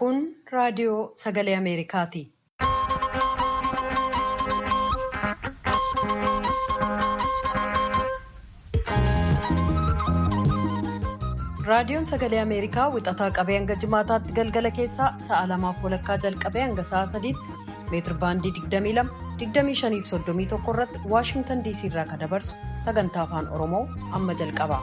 Kun raadiyoo sagalee Ameerikaati. Raadiyoon sagalee Ameerikaa wixataa qabee hanga jimaataatti galgala keessaa sa'a lamaaf walakkaa jalqabee hanga sa'a sadiitti meetir baandii 22 25 irratti Waashingtan DC irraa kan dabarsu sagantaa afaan Oromoo amma jalqaba.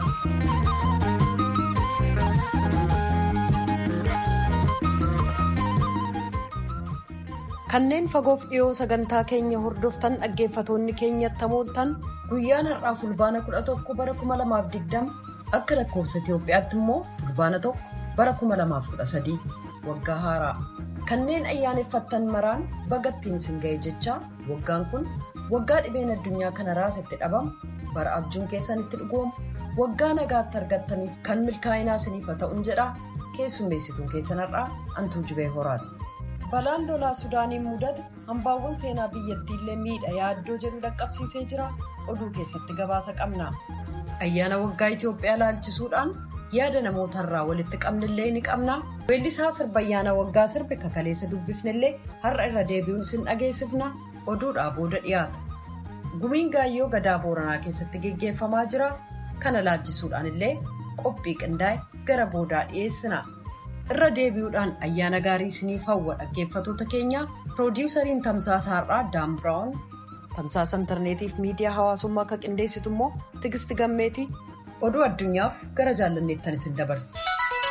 Kanneen fagoof dhiyoo sagantaa keenya hordoftan dhaggeeffatoonni keenyatti hamooltan guyyaan har'aa fulbaana 11 bara 2020 akka lakkoofsa Itoophiyaatti immoo fulbaana tokko bara 2013 waggaa haaraa kanneen ayyaaneffattan maraan bagattiin isin ga'e jechaa waggaan kun waggaa dhibeen addunyaa kana raasetti dhabamu bara abjuun keessan itti dhugoomu waggaa nagaatti argattaniif kan milkaa'inaa isiniif ta'uun jedha keessummeessituun keessan har'aa antuu jibee horaati. balaan lolaa sudaaniin mudate hambaawwan seenaa biyyattiillee miidha yaaddoo jedhu dhaqqabsiisee jira oduu keessatti gabaasa qabna ayyaana waggaa itiyoophiyaa laalchisuudhaan yaada namootarraa walitti qabnillee ni qabna weellisaa sirba ayyaana waggaa sirbi kakaleessa dubbifnillee har'a irra deebi'uun isin dhageessifna oduudhaa booda dhiyaata gumiin gaayyoo gadaa booranaa keessatti geggeeffamaa jira kana laalchisuudhaan illee qophii qindaa'e gara boodaa dhiyeessina. irra deebi'uudhaan ayyaana gaarii isiniif hawwa dhaggeeffatoota keenya piroodiwusariin tamsaasa har'aa daan biraawun tamsaasa intarneetiif miidiyaa hawaasummaa akka qindeessitu immoo tigisti gammeeti oduu addunyaaf gara jaallanneettan isin dabarsa.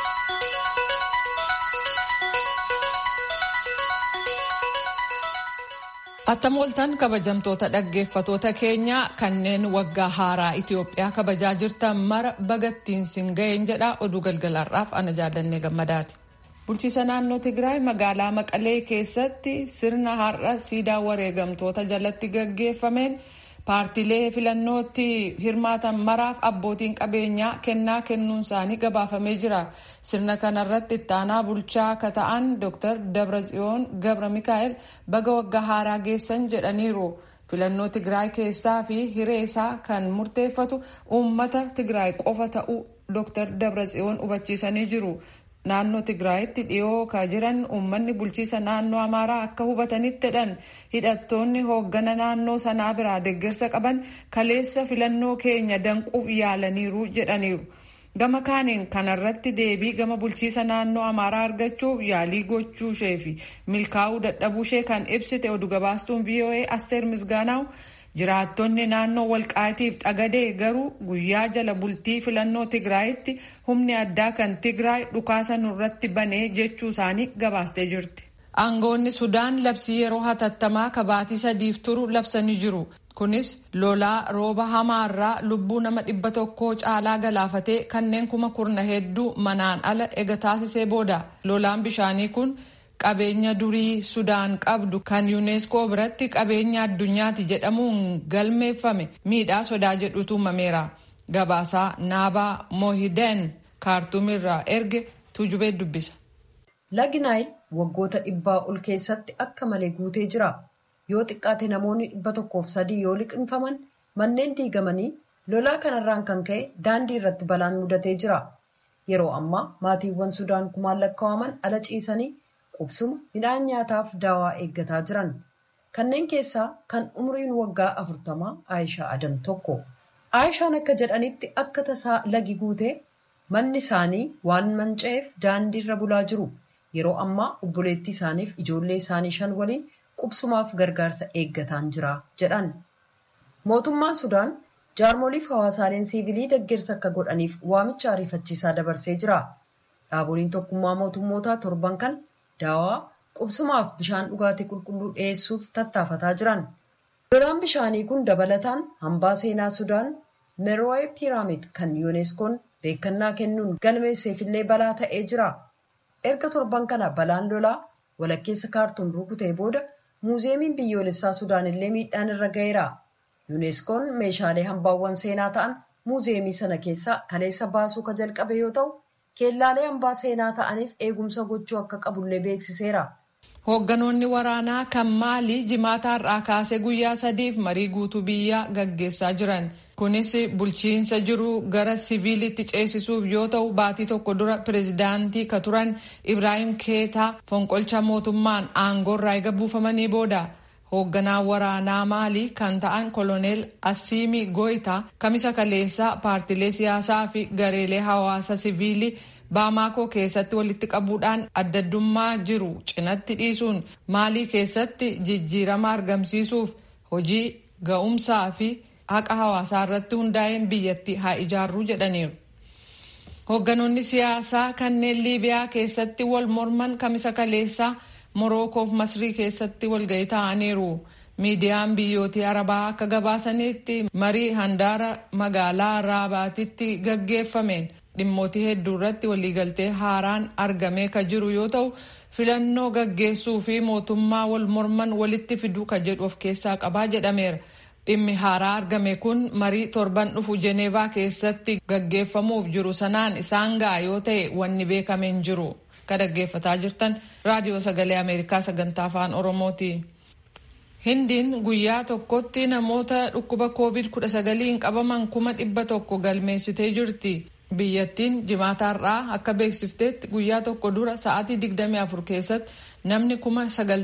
Attamooltan kabajamtoota dhaggeeffatoota keenyaa kanneen waggaa haaraa Itiyoophiyaa kabajaa jirtan mara bagattiin sin ga'een jedha oduu galgalaarraaf ana jaallannee gammadaati. Bulchiisa naannoo Tigraay magaalaa Maqalee keessatti sirna har'a siidaa wareegamtoota jalatti gaggeeffameen paartiilee filannootti hirmaatan maraaf abbootiin qabeenyaa kennaa kennuun isaanii gabaafamee jira. Sirna kanarratti itti aanaa bulchaa akka ta'an Dr. Dabratsiyoon Gabra Mikaa'el baga waggaa haaraa geessan jedhaniiru. Filannoo Tigraay keessaa fi hiree isaa kan murteeffatu uummata Tigraay qofa ta'uu Dr. Dabratsiyoon hubachiisanii jiru. Naannoo Tigraayitti dhiyoo ka jiran uummanni bulchiisa naannoo Amaaraa akka hubatanitti jedhan hidhattoonni hooggana naannoo sanaa biraa deeggarsa qaban kaleessa filannoo keenya danquuf yaalaniiru jedhaniiru. Gama kaaniin kanarratti deebii gama bulchiisa naannoo Amaaraa argachuuf yaalii gochuu ishee fi milkaa'uu dadhabuu ishee kan ibsite oduu gabaastuun VOA Asteer Misgaanaaw jiraattonni naannoo walqaatiif xagadee garuu guyyaa jala bultii filannoo Tigraayitti humni addaa kan Tigraay dhukaasa nurratti banee jechuu isaanii gabaastee jirti. Aangoonni Sudaan labsii yeroo hatattamaa kabaatii sadiif turu labsanii jiru. Kunis lolaa rooba hamaarraa lubbuu nama dhibba tokkoo caalaa galaafatee kanneen kuma kurna hedduu manaan ala ega taasisee booda. Lolaan bishaanii kun qabeenya durii Sudaan qabdu kan yuuneeskoo biratti qabeenya addunyaati jedhamuun galmeeffame miidhaa sodaa jedhutu uumameera. Gabaasaa Naabaa Mohideen kaartuumirraa erge tuujubee dubbisa. Lagi Naayil waggoota dhibbaa ol keessatti akka malee guutee jira. Yoo xiqqaate namoonni dhibba tokkoof sadii yoo liqinfaman manneen diigamanii lolaa kanarraan kan ka'e daandii irratti balaan mudatee jira. Yeroo ammaa maatiiwwan Sudaan kumaan lakkaa'aman ala ciisanii qubsuma midhaan nyaataaf daawaa eeggataa jiran. Kanneen keessaa kan umriin waggaa afurtamaa Aayishaa Adam tokko. Aayishaan akka jedhanitti akka tasaa lagi guutee manni isaanii waan manca'eef daandiirra bulaa jiru. Yeroo ammaa obboleettii isaaniif ijoollee isaanii shan waliin qubsumaaf gargaarsa eeggataan jira jedhan. Mootummaan Sudaan jaarmoliif hawaasaaleen siivilii deeggarsa akka godhaniif waamicha ariifachiisaa dabarsee jira. Dhaaboliin tokkummaa mootummootaa torban kan daawaa qubsumaaf bishaan dhugaatii qulqulluu dhiyeessuuf tattaafataa jiran. Lolaan bishaanii kun dabalataan hambaa seenaa Sudaan Meeroo'ee Piiraamid kan yuuneeskoon beekannaa kennuun galmeesseefillee balaa ta'ee jira. Erga torban kana balaan lolaa walakkeessa kaartuum rukutee booda muuzeemiin biyyoolessaa Sudaan illee miidhaan irra ga'eera. Yuuneeskoon meeshaalee hambaawwan seenaa ta'an muuzeemii sana keessaa kaleessa baasuu ka jalqabe yoo ta'u, keellaalee hambaa seenaa ta'aniif eegumsa gochuu akka qabullee beeksiseera. Hoogganoonni waraanaa kan maalii jimaata har'aa kaasee guyyaa sadiif marii guutuu biyyaa gaggeessaa jiran. kunis bulchiinsa jiru gara siviilitti ceesisuuf yoo ta'u baatii tokko dura pireezidaantii ka turan ibraahim keetaa fonqolcha mootummaan aangoorraa eega buufamanii booda hoogganaa waraanaa maalii kan ta'an koloneel asiimi goyita kamisa kaleessaa paartilee siyaasaa fi gareelee hawaasa siviilii baamaakoo keessatti walitti qabuudhaan addaddummaa jiru cinatti dhiisuun maalii keessatti jijjiirama argamsiisuuf hojii ga'umsaa fi haqa hawaasaa irratti hundaa'een biyyatti haa ijaarruu jedhaniiru. Hoogganoonni siyaasaa kanneen Liibiyaa keessatti wal morman kamisa kaleessaa Morokoof Masrii keessatti walga'ii ta'aniiru. Miidiyaan biyyootii Arabaa akka gabaasanitti marii handaara magaalaa Raabaatitti gaggeeffameen dhimmootii hedduu irratti waliigaltee haaraan argamee ka jiru yoo ta'u filannoo gaggeessuu fi mootummaa wal morman walitti fiduu ka jedhu of keessaa qabaa jedhameera. Dhimmi haaraa argame kun marii torban dhufu Jeneevaa keessatti gaggeeffamuuf jiru sanaan isaan ga'a yoo ta'e wanni beekameen jiru. Ka dhaggeeffataa jirtan raadiyoo sagalee Ameerikaa sagantaa afaan Oromooti. Hindiin guyyaa tokkotti namoota dhukkuba COVID-19 qabaman kuma dhibba tokko galmeessitee jirti. Biyyattiin jimaataarraa akka beeksifteetti guyyaa tokko dura sa'aatii 24 keessatti namni kuma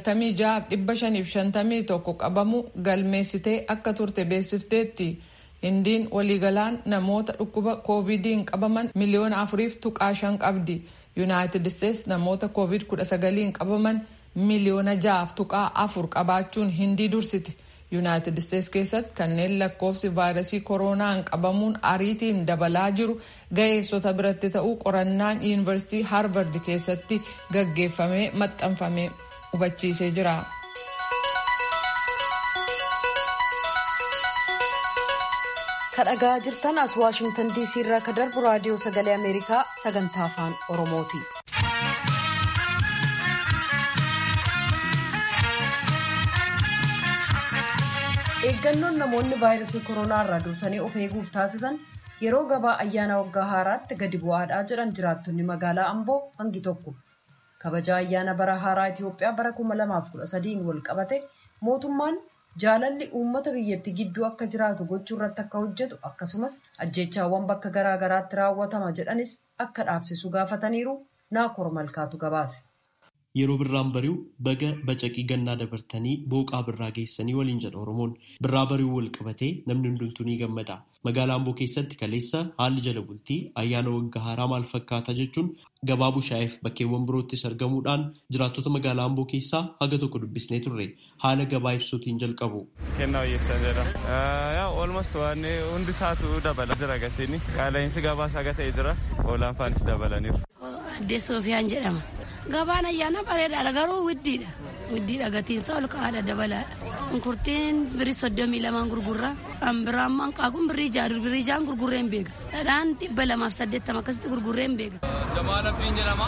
96,551 qabamu galmeessitee akka turte beeksifteetti. Hindiin waliigalaan namoota dhukkuba COVIDiin qabaman miliyoona afuriif tuqaa shan qabdi. Yuunaayitid Isteets namoota COVID-19 qabaman miliyoona jaaf tuqaa afur qabaachuun hindii dursiti. yuunaayitid isteets keessatti kanneen lakkoofsi vaayirasii kooroonaan qabamuun ariitiin dabalaa jiru ga'eessota biratti ta'uu qorannaan yuunivarsiitii haarvard keessatti gaggeeffamee maxxanfamee hubachiisee jira. kadhagaa jirtan as waashingtan diisii irraa ka darbu raadiyoo sagalee ameerikaa sagantaa afaan oromooti. eeggannoon namoonni vaayirasii koronaa irraa dursanii of eeguuf taasisan yeroo gabaa ayyaana waggaa haaraatti gadi bu'aadhaa jedhan jiraattonni magaalaa amboo hangi tokko kabaja ayyaana bara haaraa itiyoophiyaa bara 2013 wal qabate mootummaan jaalalli uummata biyyattii gidduu akka jiraatu gochuu irratti akka hojjetu akkasumas ajjeechaawwan bakka garaagaraatti raawwatama jedhanis akka dhaabsisu gaafataniiru naakoor malkaatu gabaase. Yeroo birraan bari'u baga bacaqii gannaa dabartanii booqaa birraa geessanii waliin jedha Oromoon. Birraa bari'uu wal qabatee namni hundumtuu ni gammada. Magaalaa Amboo keessatti kaleessa haalli jala bultii ayyaana waggaa haaraa maal fakkaata jechuun gabaa bushaa'eef bakkeewwan biroottis argamuudhaan jiraattota magaalaa Amboo keessaa haga tokko dubbisnee turre haala gabaa ibsuutiin jalqabu. Kennaa hojjeessaa jira. Olmost waan hundi isaatu dabala jira gatiin qaala'insi gabaas haga ta'e jira oolaan faanis dabalaniiru. Addee Soofiyaan jedhama. Gabaan ayyaana bareedaadha garuu widdiidha. Widdiidha gatiinsa ol ka'aadha dabalaadha. Shunkurtiin birii soddomii lamaan gurgurra. Ambiraan manqaaquun birrii jaaduu birrii jaan gurgurree hin beeka. Dhadhaan dhibba lamaaf saddeettama akkasitti gurgurree hin beeka. Jamaal Abdiin jedhama.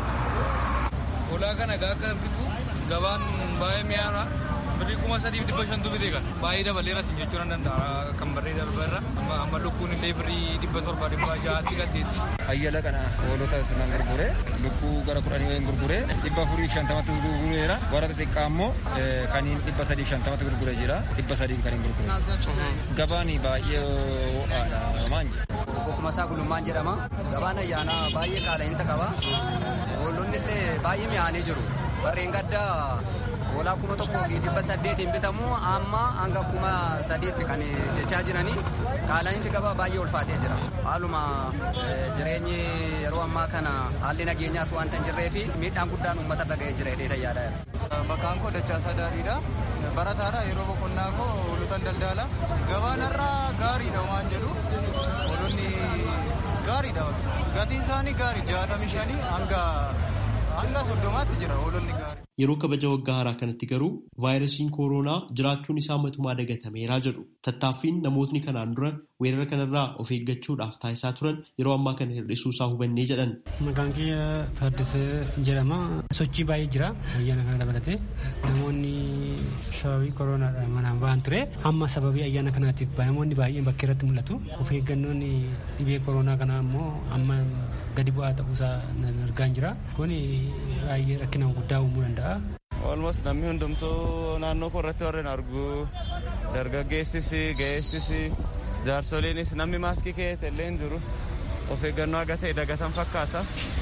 Ulaa kana gaaka bitu gabaan baay'ee mi'aara. Birrii kuma sadiif dhibba shantu bitee kan baay'ee dabaleera sin jechuu nan danda'a kan barree darbarra amma lukkuun illee birrii dhibba torba dhibba ja'aatti gateetti. Ayyala kana hoolota sinan gurgure lukkuu gara kudhanii wayin gurgure dhibba afurii shantamatti gurgureera warra xixiqqaa immoo kaniin dhibba sadii shantamatti gurgure jira dhibba sadii kan hin gurgure. Gabaan baay'ee ho'aadha maan jedha. Bokkuma isaa gulummaan jedhama. Gabaan ayyaanaa baay'ee qaala'insa qaba. Hoolonni illee baay'ee mi'aanii jiru. Barreen gaddaa hoolaa kuma tokkoo fi dhibba saddeetiin bitamu amma hanga kuma sadiitti kan jechaa jiranii qaala'insi gabaa baay'ee ulfaatee jira. Haaluma jireenyi yeroo ammaa kana haalli nageenyaas waanta hin jirree fi miidhaan guddaan uummata irra ga'ee jira jedhee tayyaadha. Maqaan koo Dachaasaa Daadhiidha. Barataadha yeroo boqonnaa koo hoolotan daldala. Gabaan irraa gaariidha waan jedhu hoolonni gaariidha. Gatiin isaanii gaarii jaatamii shanii hanga hanga soddomaatti jira hoolonni gaarii. Yeroo kabaja waggaa haaraa kanatti garuu vaayirasiin kooroonaa jiraachuun isaa matumaa dagatameeraa jedhu tattaaffiin namootni kanaan dura weerara kanarraa of eeggachuudhaaf taasisaa turan yeroo ammaa kana hir'isuu isaa hubannee jedhan. Maqaan kiyya Taaddasee jedhama. Sochii baay'ee jira ayyaana kana dabalatee namoonni sababii kooronaadhaan manaan ba'an ture amma sababii ayyaana kanaatiif namoonni baay'een bakka irratti mul'atu of eeggannoon dhibee kooroonaa kanaa immoo amma gadi bu'aa ta'uusaa argaa jira kun baay'ee rakkina guddaa uumuu danda'a. Olmost namni hundumtuu naannoo koo irratti warreen argu dargaggeessis ga'eessis jaarsoliinis namni maaskii keewwate illee hin jiru of eeggannoo haga ta'e dagatan fakkaata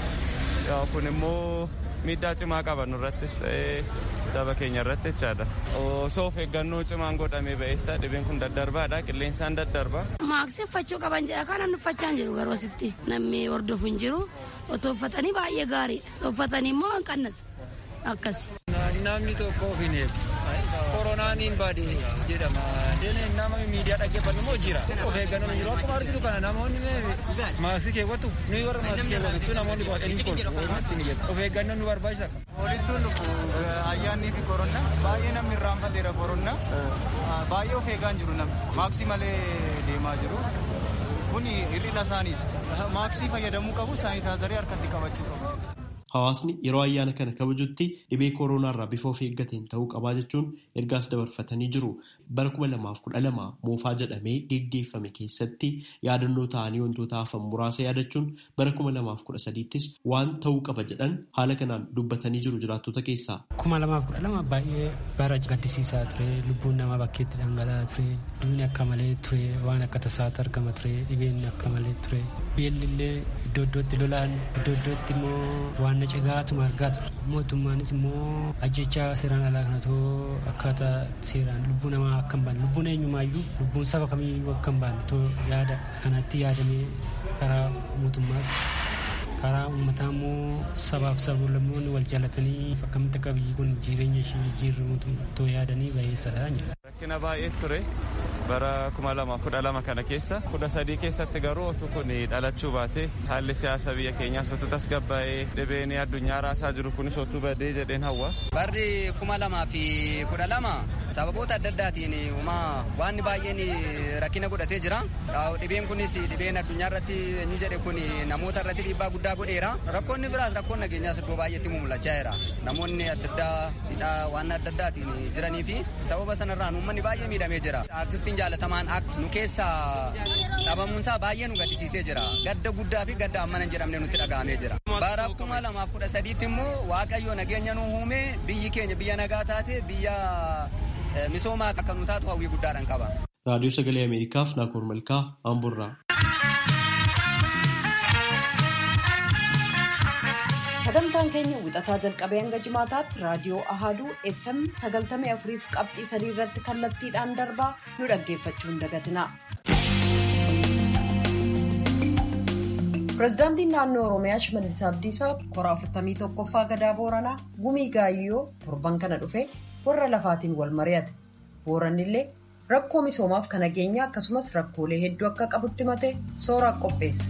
kun immoo miidhaa cimaa qaba nurrattis ta'ee saba keenya irratti jechaadha osoo of eeggannoo cimaan godhamee ba'eessa dhibeen kun daddarbaadha qilleensaan daddarba. maaksii uffachuu qaban jedha kan namni uffachaa hin jiru garuu asitti namni hordofu hin jiru otoo uffatanii baay'ee gaariidha uffatanii immoo hin qannasa akkasi. namni tokko of hin eegu koronaan hin baade jedhama nama miidiyaa dhaggeeffannu immoo jira of eeggannoo hin jiru akkuma argitu kana namoonni maaskii keewwatu nuyi warra maaskii keewwatu namoonni baadhanii kolfu of eeggannoo nu barbaachisa. Walittuun dhufu ayyaannii fi koronna baay'ee namni irraanfateera koronna baay'ee of eegaa hin jiru namni maaksii malee deemaa jiru kun hir'ina isaaniiti maaksii fayyadamuu qabu saanitaayizarii harkatti qabachuu qabu. Hawaasni yeroo ayyaana kana kabajutti dhibee kooronaarraa bifa of eeggateen ta'uu qabaa jechuun ergaas dabarfatanii jiru. Bara kuma lamaaf kudha lama moofaa jedhamee geggeeffame keessatti yaadannoo ta'anii wantoota hafan muraasa yaadachuun bara kuma lamaaf kudha sadiittis waan ta'uu qaba jedhan haala kanaan dubbatanii jiru jiraattota keessaa. Kuma lamaaf kudha lama baay'ee bara gaddisiisaa ture lubbuun namaa bakkeetti dhangala'aa ture duuni akka malee ture waan akka tasaatti argama ture dhibeen akka malee ture beellillee iddoo iddootti lolaan iddoo iddootti immoo waan na cigaatuma argaa ture mootummaanis immoo ajjechaa seeraan alaa kanatoo akkaataa seeraan lubbuu namaa akka hin baane lubbuun eenyumaayyuu lubbuun saba kamiyyuu akka hin baane too yaada kanatti yaadamee karaa mootummaas karaa uummataa immoo sabaaf sablammoonni wal jaalatanii akkamitti akka biyyi kun jireenya ishee jijjiirru too yaadanii baay'eessadha jedha. Rakkina baay'ee ture bara kuma lama kudha lama kana keessa kudha sadii keessatti garuu otu kun dhalachuu baate haalli siyaasa biyya keenyaa sotu tasgabbaa'ee dhibeen addunyaa raasaa jiru kunis otuu badee jedheen hawwa. Barri kuma lamaa fi kudha lama sababoota adda addaatiin uumaa waan baay'een rakkina godhatee jira. Dhibeen kunis dhibeen addunyaa irratti eenyu jedhe kun namoota irratti dhiibbaa guddaa godheera. Rakkoonni biraas rakkoon nageenyaas iddoo baay'eetti mul'achaa jira. Namoonni adda addaa waan adda addaatiin jiranii fi sababa sanarraan uummanni baay'ee miidhamee jira. Artistiin jaalatamaan nu keessa dhabamuunsaa baay'ee nu gaddisiisee jira. Gadda guddaa fi gadda ammana hin jedhamne nutti dhaga'amee jira. Bara kuma lamaaf kudha sadiitti immoo Waaqayyo nageenya nu uume biyyi keenya biyya nagaa taate biyya misoomaa akka nu taatu hawwii guddaadhaan qaba. Raadiyoo Sagalee Ameerikaaf Naakoor Malkaa Amburraa. sagantaan keenya wixataa jalqabee hanga jimaataatti raadiyoo ahaduu fm sagaltamii afuriif qabxii sadii irratti kallattiidhaan darbaa nu dhaggeeffachuu hin dagatina. pirezidaantiin naannoo oromiyaa shimallis abdiisaa koraa 41ffaa gadaa booranaa gumii gaayyoo torban kana dhufe warra lafaatiin wal mari'ate booranni illee rakkoo misoomaaf kan nageenyaa akkasumas rakkoolee hedduu akka qabutti mate sooraa qopheesse.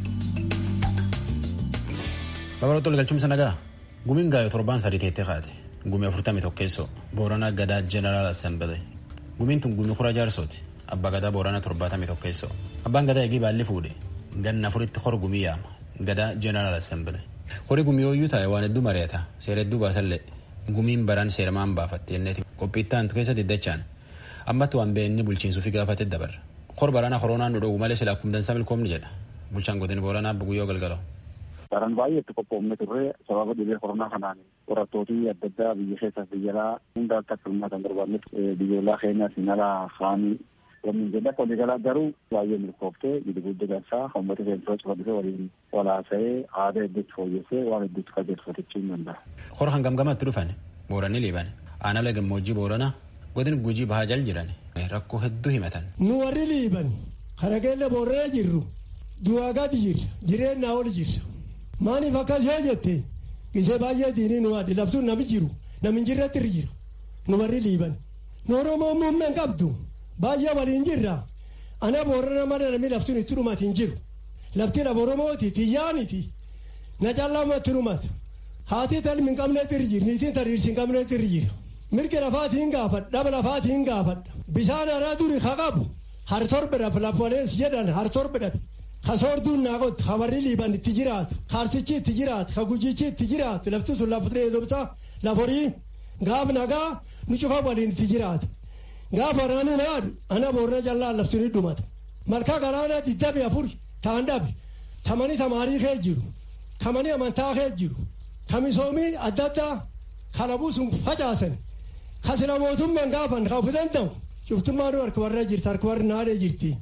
Babal'ootoo galchumsa nagaa gumiin gaayoo torbaan sadii teettee kaate gumii afurtamii tokkeessoo booranaa gadaa jeneraal assemblee gumiin tun gumii kura jaarsooti abbaa gadaa booranaa torbaatamii tokkeessoo abbaan gadaa eegii baalli fuudhe ganna afuritti hor gumii yaama gadaa jeneraal assemblee horii gumii ooyyuu taa'e waan hedduu mari'ata seera hedduu baasallee gumiin baraan seeramaan baafatte jenneeti qophiittaan keessatti iddachaan ammatti waan beenni bulchiinsuufi gaafate dabarra hor baraana koronaan nu dhowwu malee silaa kumdansa milkoomni jedha bulchaan godin booranaa guyyoo galgaloo. Daran baay'ee itti qophoofne turre sababa dhibee koronaa kanaan qorattootii adda addaa biyya keessaa biyya alaa hunda akka hirmaa kan barbaanne biyyoolaa keenya sinala haanii waliin jedha waliigalaa garuu baay'ee milkooftee gidi guddi gansaa uummata keenya cufa dhufee waliin walaasa'ee aadaa hedduutti fooyyessee waan hedduutti qajeelfatachuu hin danda'a. Hor hangam gamatti dhufan booranni liiban aanaa gammoojjii booranaa godin gujii bahaa jal jiran rakkoo hedduu himatan. Nu warri liiban kana keenya boorana jirru du'aa gadi jirra jireenya ol jirra. maaliif akkas yoo jette gisee baay'ee diinii nu adde laftuun nami jiru nami jirratti irra jiru nu warri liiban nu oromoo muummeen qabdu baay'ee waliin jirra ana boorana mada nami laftuun itti dhumati hin jiru lafti laf oromooti tiyyaaniti na caallamatti dhumata haati talmi hin qabneetti irra jiru niitiin tariirsi hin qabneetti irra jiru mirgi lafaati hin gaafadha dhaba lafaati hin gaafadha bishaan haraa duri haa qabu har torbe dhabe laf walees jedhan har torbe dhabe kasoorduun naaqotti hawarri liiban itti jiraatu kaarsichi itti jiraatu kagujichi itti jiraatu lafti sun lafa dheedobsa lafa horii gaaf nagaa nu cufa waliin itti jiraatu gaaf waraanni naadu ana boorna jallaa labsuni dhumata malkaa galaanaa digdami afur taan dhabe tamani tamaarii kee jiru kamani amantaa kee jiru kamisoomii adda addaa kalabuu sun facaasan kasila mootummaan gaafan kaafu danda'u cuftummaan harka warra jirti harka warri naadee jirti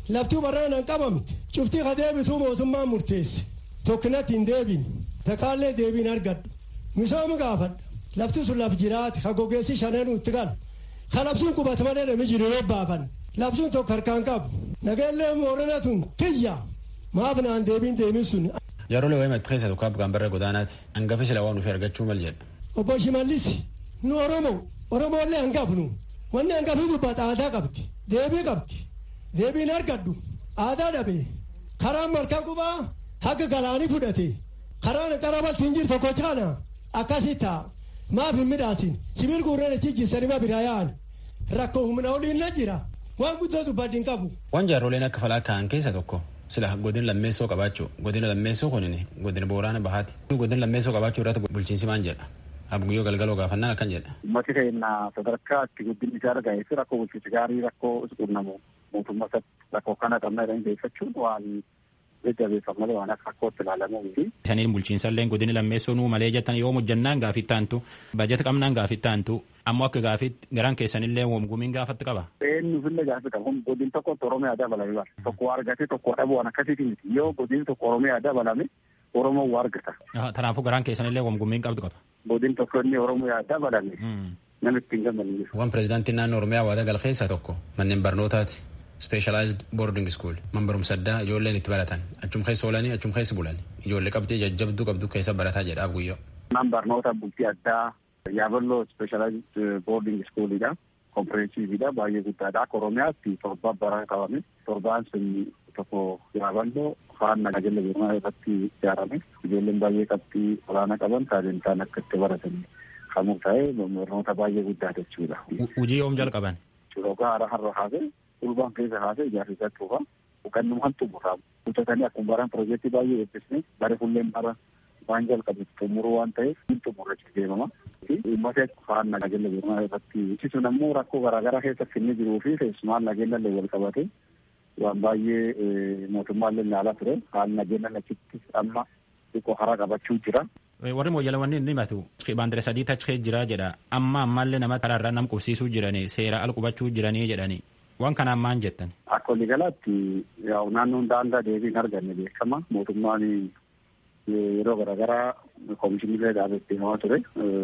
lafti waraana hin qabamte cuftii ka deebituu mootummaan murteesse tokkinatti hin deebine takaallee deebiin argadhu misooma gaafadha lafti sun laf jiraate ka gogeessi shananuu itti gala ka labsuun qubata malee nami jiru yoo baafan labsuun tokko harkaan qabu nageellee moorana tun tiyya maaf naan deebiin deemin sun. Jaarole wayi maxxansa tokko abgaan barra godaanaati hangafi sila waan dhufee argachuu mal jedha. Obbo Shimallis nu Oromoo Oromoolee hangafnu wanni hangafi dubbata aadaa qabdi deebii qabdi deebiin argadhu aadaa dhabe karaan malkaa qubaa haga galaanii fudhate karaan qarabatti hin jiru tokko caana akkasii ta'a maaf hin midhaasin sibiil guurreen itti jissanii ma biraa yaa'an rakkoo humna oliin na jira waan guddoo dubbaddi hin qabu. Waan jaarroleen akka falaa ka'an keessa tokko sila godina lammeessoo qabaachuu godina lammeessoo kunin godina boorana bahaati godina lammeessoo qabaachuu irratti bulchiinsi maan jedha abguyyoo galgaloo gaafannaan akkan jedha. Uummati keenya sadarkaa itti guddinni isaa argame fi rakkoo bulchiinsi gaarii rakkoo qunnamu mootummaa isaatti rakkoo kana qabna jedhanii beekfachuun waan jajjabeeffam malee waan akka rakkootti ilaalamuu fi. Isaniin bulchiinsallee godina lammeessoo nuu malee jettan yoo hojjannaan gaafii taantu bajeta qabnaan gaafii taantu ammoo akka gaafiitti garaan keessanillee gumiin gaafatti qaba. Eenyufillee gaafii qaba. Godin tokkotti Oromiyaa dabalame bara. Tokko argate tokko dhabu waan akkasiiti miti. Yoo godin tokko Oromiyaa dabalame Oromoo waa argata. Kanaafuu garaan keessanillee gumiin qabdu qaba. Godin tokko inni Oromiyaa dabalame. Namitti hin gammadne. Waan pirezidaantiin naannoo Oromiyaa waada gal keessaa tokko manneen barnootaati. Specialized boarding school man barumsa addaa ijoolleen itti baratan achum keessa oolanii achum keessa bulan ijoollee qabdee jajjabduu qabdu keessa barataa jedhaaf guyyoo. Man barnoota bultii addaa yaaballoo specialized boarding schoolidha. Kompireensividha baay'ee guddaadha. Akka Oromiyaatti torba bara qabame torbaan sun tokko yaaballoo kaan nageenya beekamaa irratti ijaarame ijoolleen baay'ee qabxii olaanaa qaban taalentaan akka itti baratan kamuu ta'ee barnoota baay'ee guddaa jechuudha. Hojii yoom jalqaban? Roga hara har'a haasee ulbaan keessa haasee ijaarsa isaa tuufa kannuma kan xumuraa hojjetanii akkuma baran piroojeektii baay'ee eebbisne bare fulleen bara waan jalqabe xumuruu waan ta'eef hin xumurrachuuf deemama. Uummata faan nageenya beekamaa irratti ibsisuun ammoo rakkoo garaagaraa keessatti inni jiruu fi keessumaan nageenya illee wal qabate waan baay'ee mootummaallee ilaalaa ture haalli nageenya achitti amma xiqqoo hara qabachuu jira. warri mooyyalawanni inni himatu baandire sadii achi jira jedha amma ammallee nama karaarraa nam qubsiisuu jiranii seera al qubachuu jiranii jedhanii waan kanaan maan jettan. Akka waliigalaatti naannoon daangaa deebiin arganne beekama mootummaan yeroo garaagaraa koomishinillee dhaabetti himaa ture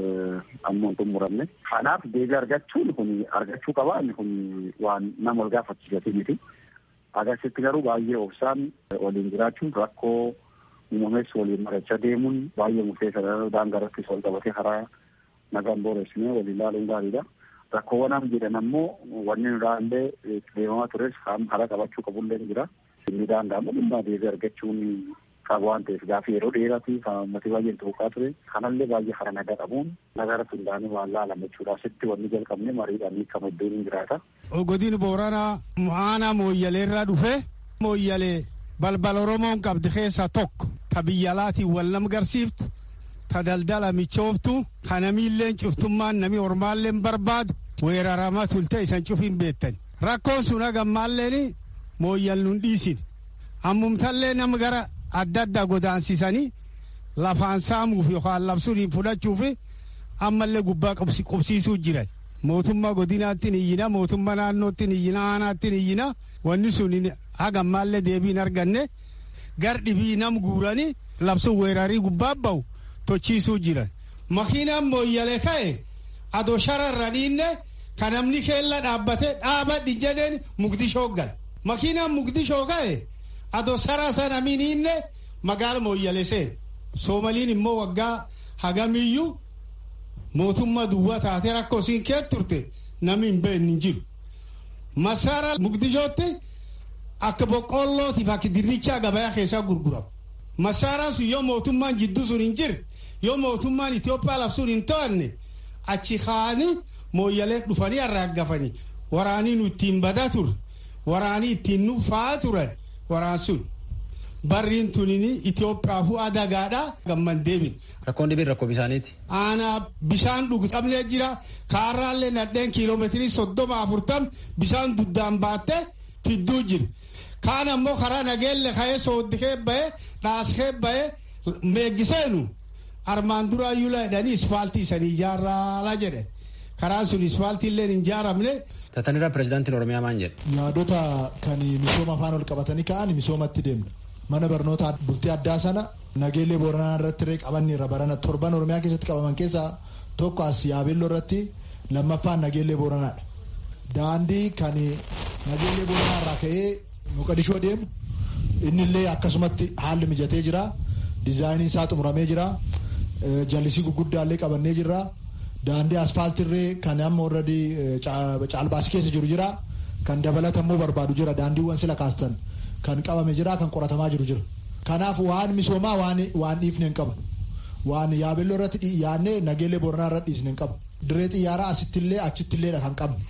ammoo xumuramne. Kanaaf deebii argachuun kun argachuu qaba inni kun waan nama wal gaafachiisati miti. Agarsiisti garuu baay'ee obsaan waliin jiraachuun rakkoo uumamees waliin marachaa deemuun baay'ee murteessaadha. Daangaa irrattis wal qabatee karaa nagaan booressinee waliin ilaaluun gaariidha. Rakkoowwan am jedhan ammoo wanni nuraallee deemamaa tures hara qabachuu qabullee jira. Inni daangaa ammoo dhimma deebii argachuun qaba waan ta'eef gaaffii yeroo dheeraati kan uummatni baay'een tuuqaa ture. Kanallee baay'ee hara nagaa qabuun nagaa irratti hundaa'anii waan laalame jechuudha. Asitti wanni jalqabne mariidhaan hiikama iddoon hin jiraata. Godina Booranaa aanaa mooyyalee irraa dhufe mooyyalee balbal Oromoon qabdi keessaa tokko ta biyya alaatiin wal nam garsiiftu ta daldala michooftu ka namiilleen cuftummaan nami ormaalleen barbaadu weeraramaa tulte isan cufin beektan rakkoon sun hagammaalleen mooyyal nun dhiisin ammumtallee nama gara adda addaa godaansisanii lafaan saamuuf yookaan labsuun fudhachuuf ammallee gubbaa qubsiisuu jiran mootummaa godinaattiin iyyina mootummaa naannoottiin iyyina aanaattiin iyyina wanni sun hagammaallee deebiin arganne gar dhibii nam guuranii labsuun weerarii gubbaa bahu tochiisuu jiran makiinaan mooyyale ka'e adoo shararraniinne ka namni keella dhaabbate dhaabadhi jedheen mugdishoo gal makiinaan mugdishoo ka'e adoo sara sana miniinne magaala mooyyale seen soomaliin immoo waggaa hagamiyyuu mootummaa duwwaa taate rakkoo siin kee turte namni hin beekne hin jiru masaara mugdishootti akka boqqollootiif akka dirrichaa gabayaa keessaa gurguramu masaaraan sun yoo mootummaan jidduu sun hin jirre yoo mootummaan Itoophiyaa labsuun hin to'anne achi kaanii mooyyalee dhufanii arraaggafanii waraanii nu ittiin badaa ture waraanii ittiin nu fa'aa turan waraan sun barriin tunini Itoophiyaafuu adagaadhaa gamman deebin. Rakkoon dhibiin rakkoo bisaaniiti. Aanaa bishaan dhugu qabnee jira kaarraallee nadheen kiiloomeetirii soddoma afurtam bishaan duddaan baattee fidduu jira. Kaan ammoo karaa nageelle ka'ee sooddikee bahee dhaaskee bahee meeggiseenu armaan duraayyuu jedhanii isfaaltii isanii ijaarraa jedhe karaan sun isfaaltii illee hin ijaaramne. Tatanirra pirezidaantiin Oromiyaa maal jedhe. Yaadota kan misooma afaan ol qabatanii ka'an misoomatti deemna. Mana barnoota bultii addaa sana nageellee booranaa irratti illee qabanni irra barana torban Oromiyaa keessatti qabaman keessaa tokko as yaabelloo irratti lammaffaan nageellee booranaadha. Daandii kan nageellee booranaa irraa ka'ee Moqadishoo deemu inni illee akkasumatti haalli mijatee jira. Dizaayiniin isaa xumuramee jira. Jallisii gurguddaa illee qabannee jirra. Daandii asfaaltiirree kan amma warradii caalbaasii keessa jiru jira. Kan dabalatammoo barbaadu jira. Daandiiwwan sila kaastan kan qabame jira kan qoratamaa jiru jira. Kanaaf waan misoomaa waan dhiifne hin qabu. Waan yaabelloo irratti yaadnee nageellee booranaa irratti dhiisne hin qabu. Dirree xiyyaaraa asittillee achittillee kan qabne.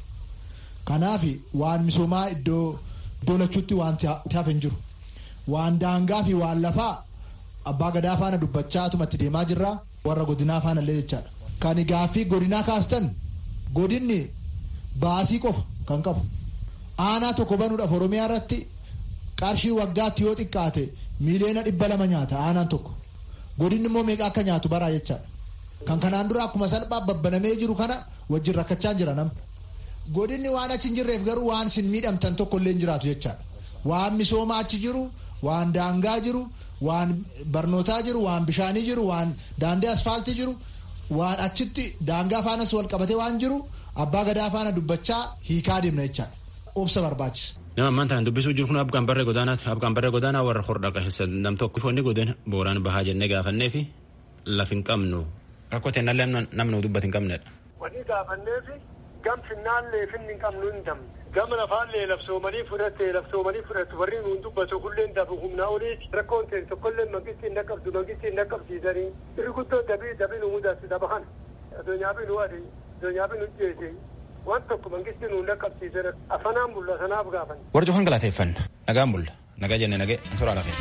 Kanaaf waan misoomaa iddoo iddoo lachuutti waan hafe hin jiru. Waan daangaa fi waan lafaa abbaa gadaa faana dubbachaa tumatti deemaa jirra. Warra godinaa faana illee jechaadha. Kan gaaffii godinaa kaastan godinni baasii qofa kan qabu. Aanaa tokko banuudhaaf Oromiyaa irratti qarshii waggaatti yoo xiqqaate miiliyoona dhibba lama nyaata aanaan tokko. Godinni immoo meeqa akka nyaatu baraa jechaadha. Kan kanaan dura akkuma salphaa babbanamee jiru kana wajjin rakkachaa jira namni. Godinni waan achi hin jirreef garuu waan isin miidhamtan tokko illee hin jiraatu jechaadha. Waan misooma achi jiru, waan daangaa jiru, waan barnootaa jiru, waan bishaanii jiru, waan daandii asfaaltii jiru, waan achitti daangaa faanas wal qabatee waan jiru abbaa gadaa faana dubbachaa hiikaa deemna jechaadha. Obsa barbaachisa. Nama ammaan tanaan dubbisuu jiru kun abqaan barree godaanaati. Abqaan barree godaanaa warra hordhaa keessa nam tokko foonni godina booraan bahaa jennee gaafannee fi laf hin qabnu rakkoo ta'e nallee namni dubbatu hin qabnedha. Wanni gaafannee fi gam finnaallee finni hin qabnu hin damne. Gama lafaallee labsoomanii fudhatte labsoomanii fudhattu warri nuun dubbatu kulleen dabu humnaa oliiti. Rakkoon ta'e tokkollee mangisti hin dhaqqabdu mangisti hin dhaqqabsiisanii. Irri guddoo dabii dabii nu mudatti daba kana. Addunyaa bi nu adi addunyaa bi nu jeese. Waan tokko mangisti nuun dhaqqabsiisan afanaan bulla sanaaf gaafan. Warra cufan galateeffanna nagaan bulla nagaa jenne nagee suuraa lafee.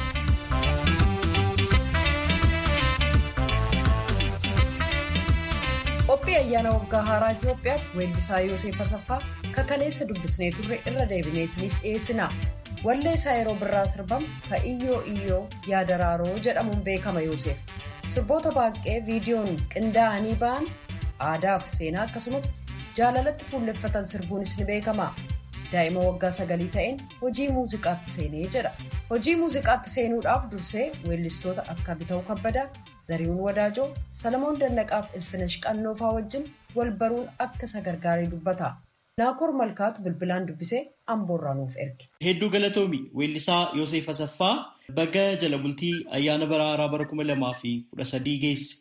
qophii ayyaana waggaa haaraa Itoophiyaaf weellisaa Yoosef Asaffaa kakaleessa dubbisnee turre irra deebinee isiniif dhiyeessina. Walleessaa yeroo birraa sirbamu ka iyyoo iyyoo yaadaraaroo jedhamuun beekama Yoosef. Sirboota baay'ee viidiyoon qindaa'anii ba'an aadaa fi seenaa akkasumas jaalalatti fuulleffatan sirbuunis ni beekama. Daa'ima waggaa sagalii ta'een hojii muuziqaatti seenee jedha. Hojii muuziqaatti seenuudhaaf dursee weellistoota akka Bita'uu Kabbadaa, Zarihuun Wadaajoo, Salamoon Dannaqaaf Ilfinash Qannoofaa wajjin wal baruun akka isa gargaaree dubbata. Naakoor Malkaatu bilbilaan dubbisee amboorraa nuuf erge. Hedduu galatoomi weellisaa Yoosef Asaffaa baga jala bultii ayyaana bara haaraa bara kuma lamaa fi kudha sadii geesse.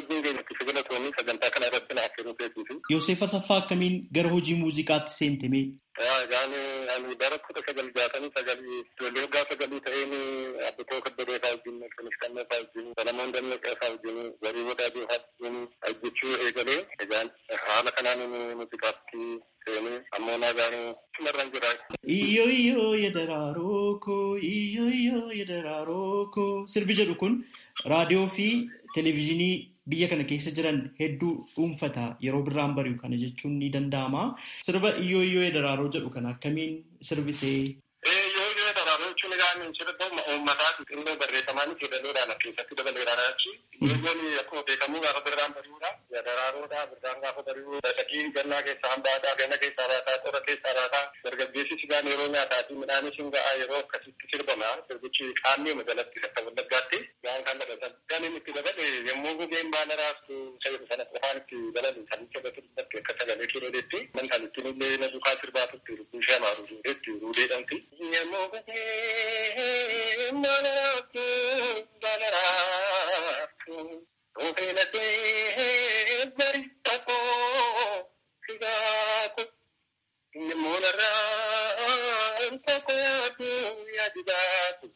Yoosef Asaffaa akkamiin gara hojii muuziqaatti seentame? Ani bara kudha sagal jaatamii sagalii ijoollee waggaa sagalii ta'een abbitoo kabbadee fa'aa wajjin Ilfinash Qannoofaa wajjin Salamoon Dannaqaa fa'aa wajjin Zarii Wadaajoo fa'aa wajjin hojjechuu eegalee egaan haala kanaan muuziqaatti seenee ammoo nagaan cimarraan jira. Iyyoo iyyoo yedaraaroo koo iyyoo iyyoo yedaraaroo koo sirbi jedhu kun raadiyoo fi televezyiinii biyya kana keessa jiran hedduu dhuunfata yeroo birraan bari'u kana jechuun ni danda'ama. Sirba iyyoo iyyoo yedaraaroo jedhu kana akkamiin sirbitee? Iyyoo iyyoo yedaraaroo jechuun egaa sirba uummataa xixinnoo barreeffamaan jedhaniidhaan keessatti dabaleedhaan achi. Iyyoon akkuma beekamu gaafa birraan bari'uudha. Yedaraaroodha birraan gaafa bari'u. Shakii gannaa keessaa hambaataa ganna keessaa baataa xora keessaa baataa dargaggeessi sigaan yeroo nyaataa fi midhaanis hin ga'a yeroo akkasitti sirbama. Sirbichi qaamni majalatti akka wallaggaatti gaan kan dabatan. Kan inni itti dabale yommuu gugeen baala raastu sayyidu sana qofaan itti dabalu kan itti dabatu dubbatti akka sagalee kiroleetti man kan ittiin illee na dukaa sirbaatutti rukkuu shamaa ruudeetti ruudeedhamti. Yommuu gugeen baala raastu baala raastu Ofeenatee baristaqoo sigaako namoonarraa tokko yaadu yaadigaatu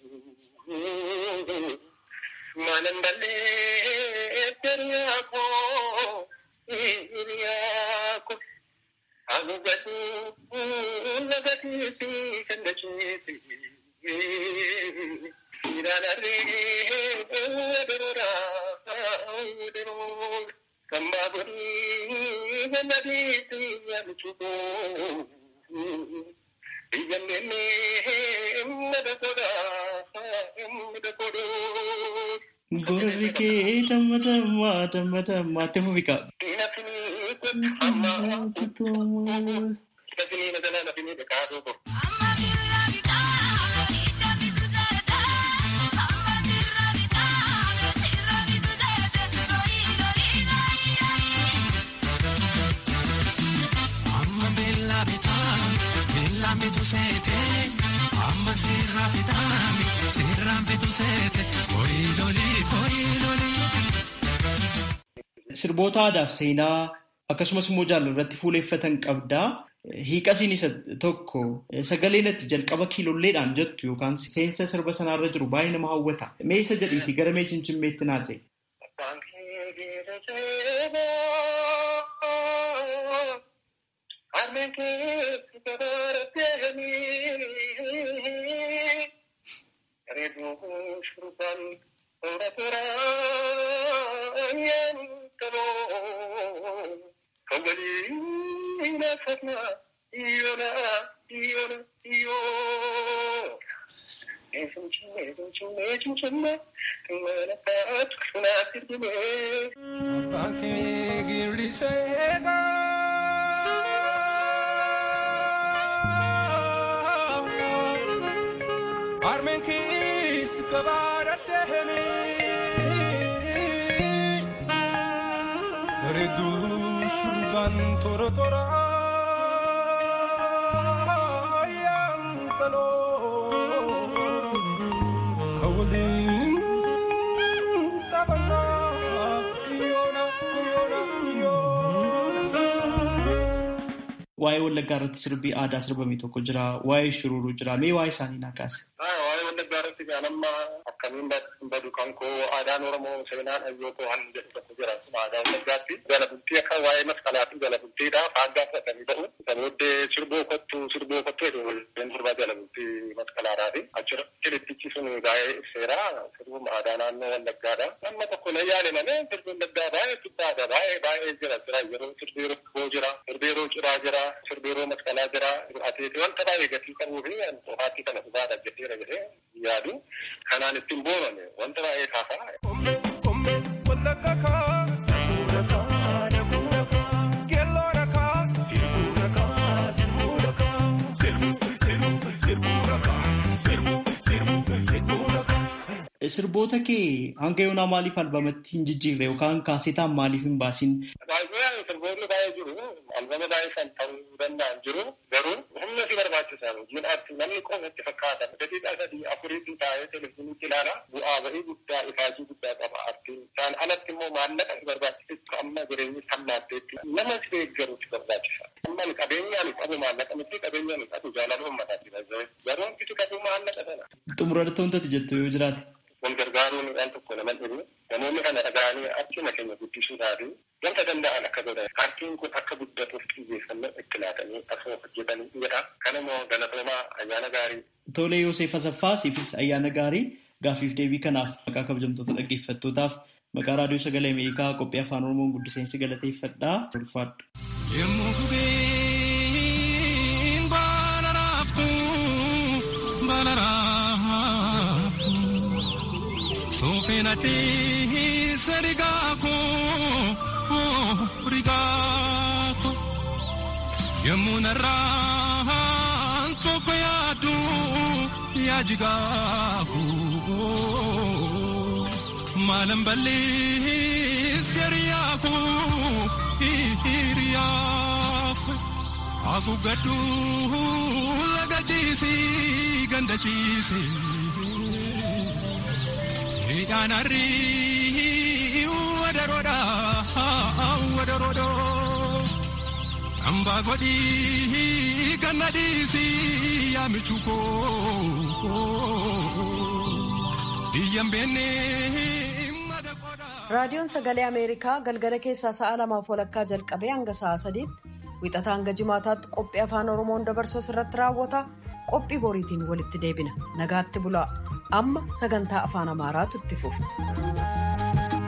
maanan ballee dariyaakoo hiriyaako agugatu nagatiifi kandachiisi. Gorri kee damma damma damma damma itti fufi qaba. Kasini na dala na fini da kaso ko. Amma bella bitaa, bella mitu seete. Amma sirraa fitaami, sirraan fitu seete. Foyi lolii, foyi lolii. Sirboota aadaaf seenaa akkasumas immoo jaalala irratti fuuleeffatan qabdaa. Hiiqasiin isa tokko sagaleen itti jalqaba kiilolleedhaan jettu yookaan seensa sirba sanarra jiru baay'ee nama hawwata. Mee isa jedhiifi gara mee cimcimmeetti naa ta'e. Waa'ee Wallaggaa irratti sirbii aadaa sirbame tokko jira. Waa'ee shururuu jira. Mee waa'ee isaanii naa kaase. Waa'ee Wallaggaa irratti gaanamma akkamiin badu kan koo aadaan Oromoo seenaan hayyoo koo hanni jedhu tokko jira. Aadaa Wallaggaatti jala bultii akka waa'ee masqalaa fi jala bultiidha. Faaggaa fudhatanii ta'u. Isa booddee sirboo kottu sirboo kottu jedhu waliin sirbaa jala bultii masqalaadhaati. Achirra kilippichi sun baay'ee ibseera. Sirbuma aadaa naannoo Wallaggaadha. Nama tokko na yaale malee sirbi Wallaggaa baay'ee guddaadha. Baay'ee baay'ee jira. Jira yeroo sirbi yeroo jira. Sirbi yeroo ciraa jira. Sirbi yeroo masqalaa jira. Atiiti wanta baay'ee gatii qabuu fi qofaatti kana dhugaadha jedheera jedhee yaadu. Kanaan ittiin booname wanta baay'ee kaafaa. Sirboota kee hanga yoonaa maaliif albamatti hin jijjiirre yookaan kaasetaan maaliif hin baasin? Sirboonni baay'ee jiru. Albama baay'ee kan ta'uu danda'an jiru. Garuu humna si barbaachisan hojiin aartii namni qofa itti fakkaata. Daqiiqaa sadii afuriitti taa'ee televezyiiniitti ilaala. Bu'aa bahii guddaa ifaajii guddaa qaba aartiin. Isaan alatti immoo maallaqa si barbaachisu amma jireenyi sammaatteetti nama si deeggaru si barbaachisa. Amma qabeenyaan qabu maallaqa miti qabeenyaan qabu jaalala uummataati. Garuu hanqisi qabu maallaqa sana. Xumuratti wantoota jettu yoo jiraate. wal gargaaruun waan tokko nama dhibu namoonni kana dhaga'anii akkuma keenya guddisuudhaaf wanta danda'an akka godhan aartiin kun akka guddatuuf xiyyeeffannoo itti laatanii asoo hojjetanii jedha kanammoo galatoomaa ayyaana gaarii. Tolee Yoosef Asaffaa siifis ayyaana gaarii gaafiif deebii kanaaf maqaa kabajamtoota dhaggeeffattootaaf maqaa raadiyoo sagalee Ameerikaa qophii afaan Oromoon guddiseensi galateeffadhaa ulfaadhu. Yemmuu gubeen baala raaftu baala raaftu soofeenati sadigaako rigaako yemmuu narraan tokko yaadu yaajigaako maalan balleessi hiriyaako hiriyaako haguuggadhu laga ciisi ganda ciisi hidhaan harrii wadaroodha wadaroodha hambaa godhii ganna dhiisi yaamichu koo biyyan beennee. raadiyoon sagalee ameerikaa galgala keessaa sa'a lamaaf walakkaa jalqabee hanga sa'a sadiitti wixataa hanga jimaataatti qophii afaan oromoon dabarsu irratti raawwata qophii boriitiin walitti deebina nagaatti bulaa amma sagantaa afaan amaaraatu itti fufa.